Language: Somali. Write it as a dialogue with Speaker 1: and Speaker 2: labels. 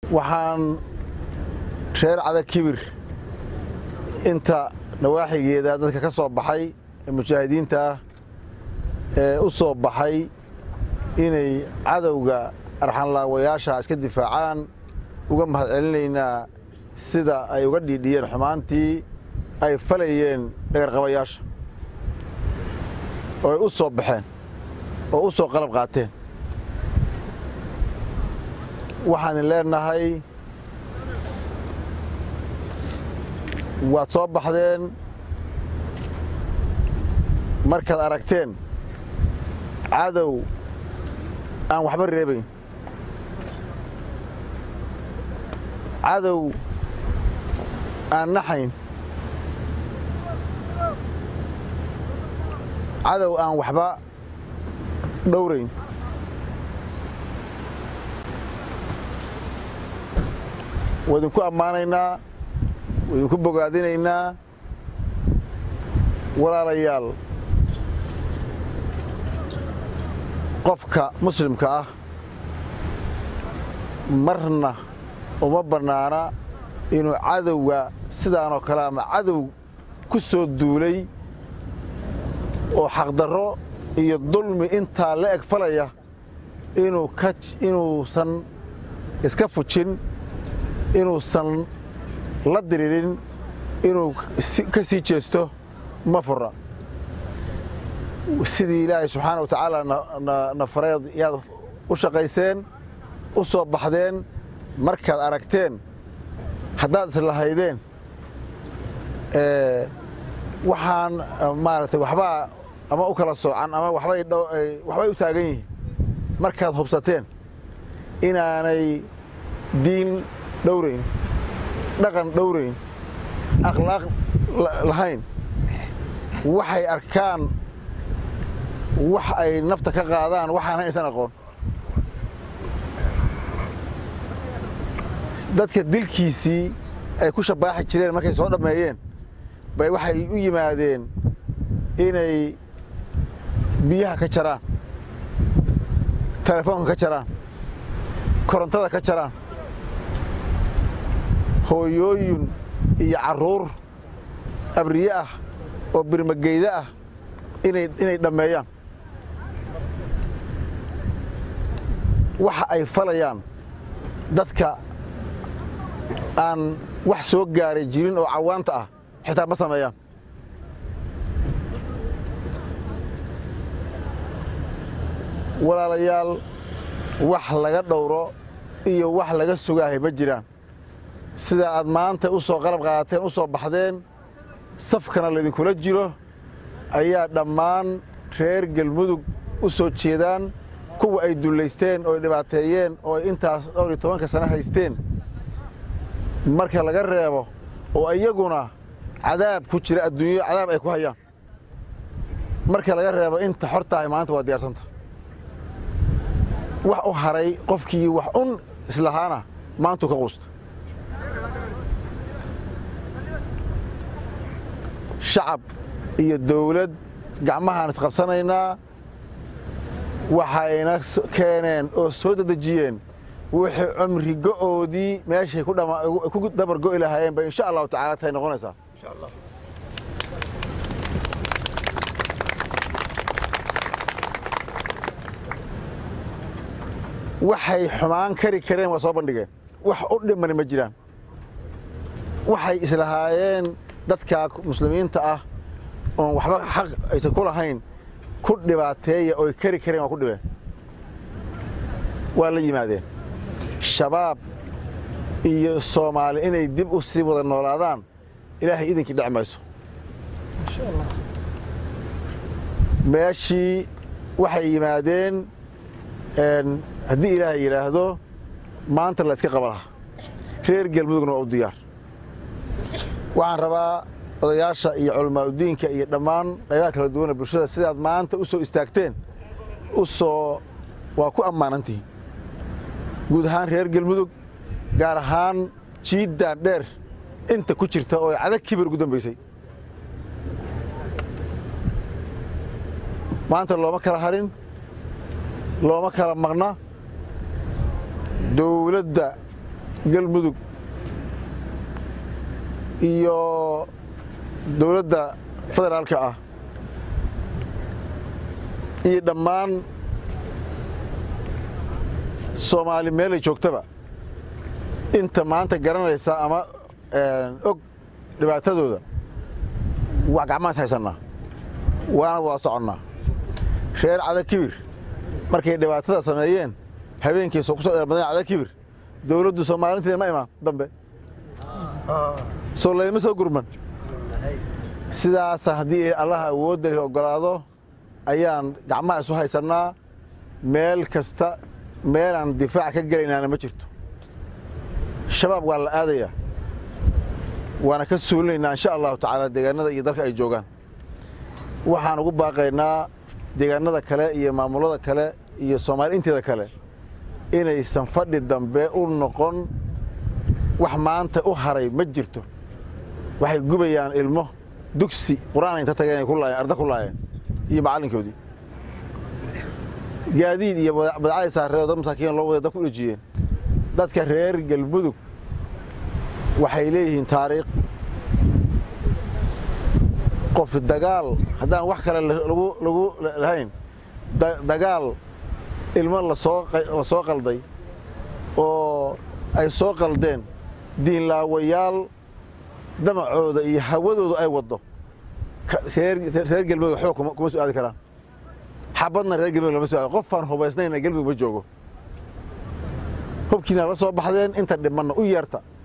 Speaker 1: waxaan reer cada kibir inta nawaaxigeeda dadka ka soo baxay ee mujaahidiinta ah ee u soo baxay inay cadowga arxanlaawayaasha iska difaacaan uga mahad celinaynaa sida ay uga dhiidhiyeen xumaantii ay falayeen dhagarqabayaasha oo ay u soo baxeen oo u soo qalab qaateen waxaan leenahay waad soo baxdeen markaad aragteen cadow aan waxba reebayn cadow aan naxayn cadow aan waxba dhowrayn waa idinku ammaanaynaa waa idinku bogaadinaynaa walaalayaal qofka muslimka ah marna uma bannaana inuu cadowga sidaanoo kale ama cadow ku soo duulay oo xaqdarro iyo dulmi intaa la eg falaya inuu ka inuusan iska fujin inuusan la diririn inuu ka sii jeesto ma fura sidii ilaahay subxaana wa tacaala na fareed yaad u shaqayseen u soo baxdeen markaad aragteen haddaad islahaydeen waxaan maaragtay waxbaa ama u kala soocan ama waxbay waxbay u taagan yihiin markaad hubsateen inaanay diin dhowrayn dhaqan dhowrayn akhlaaq lahayn waxay arkaan wax ay nafta ka qaadaan waxaan haysan aqoon dadka dilkiisii ay ku shabaaxi jireen markay soo dhammeeyeen bay waxay u yimaadeen inay biyaha ka jaraan telefoonka ka jaraan korontada ka jaraan hooyooyin iyo carruur abriye ah oo birmageyda ah inay dhammeeyaan waxa ay falayaan dadka aan wax soo gaaray jirin oo cawaanta ah xitaa ma sameeyaan walaalayaal wax laga dhowro iyo wax laga sugaahay ma jiraan sida aad maanta u soo qalab qaadateen u soo baxdeen safkana laydinkula jiro ayaa dhammaan reer galmudug u soo jeedaan kuwa ay dullaysteen oo ay dhibaateeyeen oo ay intaas dhowr iyo tobanka sano haysteen marka laga reebo oo iyaguna cadaab ku jira adduunyo cadaab ay ku hayaan marka laga reebo inta xor tahay maanta waa diyaarsanta wax u haray qofkii wax un islahaana maantuu ka quusta shacab iyo dawlad gacmahaan isqabsanaynaa waxayna keeneen oo soo dedejiyeen wixii cumri go'oodii meeshay ku dabar go'i lahaayeen bay insha allahu tacala tahay noqonaysaa waxay xumaan kari kareen waa soo bandhigeen wax u dhimani ma jiraan waxay islahaayeen dadka muslimiinta ah oon waxba xaq aysan ku lahayn ku dhibaateeya ooy kari kareen waa ku dhibeen waa la yimaadeen shabaab iyo soomaali inay dib u sii wada noolaadaan ilaahay idinkii dhec mayso meeshii waxay yimaadeen haddii ilaahay yidhaahdo maanta la iska qaba lahaa reer galmudugna waa u diyaar waxaan rabaa odayaasha iyo culamaauddiinka iyo dhammaan qaybaha kala duwana bulshada sidaad maanta u soo istaagteen u soo waa ku ammaanantihiin guud ahaan reer galmudug gaar ahaan jiiddaan dheer inta ku jirta oo cadag kibir ugu dambaysay maanta looma kala harin looma kala maqna dawladda galmudug iyo dowladda federaalka ah iyo dhammaan soomaali meelay joogtaba inta maanta garanaysa ama og dhibaatadooda wax gacmahaas haysannaa waana wada soconnaa reer cada kibir markay dhibaatada sameeyeen habeenkiisa ku soo dheermadeen cada kibir dowladdu soomaalinteeda ma imaan dambe soo laydma soo gurman sidaasa haddii allaha awoodda leh oggolaado ayaan gacmaha isu haysannaa meel kasta meelaan difaac ka gelaynaana ma jirto shabaab waa la aadayaa waana ka suulinaynaa insha allahu tacaala deegaanada iyo dalka ay joogaan waxaan ugu baaqaynaa deegaanada kale iyo maamulada kale iyo soomaali inteeda kale inaysan fadhi dambe u noqon wax maanta u haray ma jirto waxay gubayaan ilmo dugsi qur-aan inta tageen ku laayeen arda ku laayeen iyo macallinkoodii gaadiid iyo badacadii saareedo dad masaakiin loo waday dad ku dhejiyeen dadka reer galmudug waxay leeyihiin taariikh qof dagaal haddaan wax kale lagu lahayn dagaal ilmo la soo qalday oo ay soo qaldeen diinlaawayaal damacooda iyo hawadooda ay waddo reer galmudug xoog kuma soo aadi karaan xabadna reer galmudug lama soo aadi qofaan hubaysnayna galmudug ma joogo hubkiina la soo baxdeen inta dhimanna u yeerta